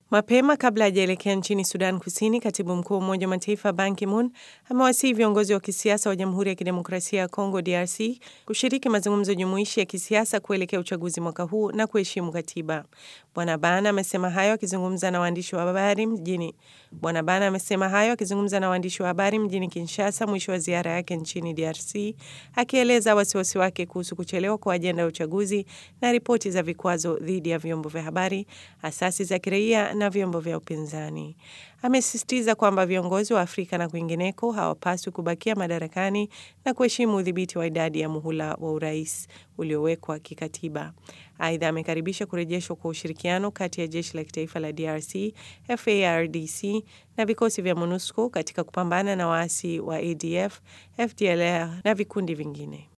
Mapema kabla hajaelekea nchini Sudan Kusini, katibu mkuu wa Umoja wa Mataifa Ban Ki-moon amewasihi viongozi wa kisiasa wa Jamhuri ya Kidemokrasia ya Kongo DRC kushiriki mazungumzo jumuishi ya kisiasa kuelekea uchaguzi mwaka huu na kuheshimu katiba. Bwana Ban amesema hayo akizungumza na waandishi wa habari mjini Bwana Ban amesema hayo akizungumza na waandishi wa habari mjini Kinshasa mwisho wa ziara yake nchini DRC, akieleza wasiwasi wake kuhusu kuchelewa kwa ajenda ya uchaguzi na ripoti za vikwazo dhidi ya vyombo vya habari, asasi za kiraia na vyombo vya upinzani. Amesisitiza kwamba viongozi wa Afrika na kwingineko hawapaswi kubakia madarakani na kuheshimu udhibiti wa idadi ya muhula wa urais uliowekwa kikatiba. Aidha, amekaribisha kurejeshwa kwa ushirikiano kati ya jeshi la kitaifa la DRC FARDC na vikosi vya MONUSCO katika kupambana na waasi wa ADF, FDLR na vikundi vingine.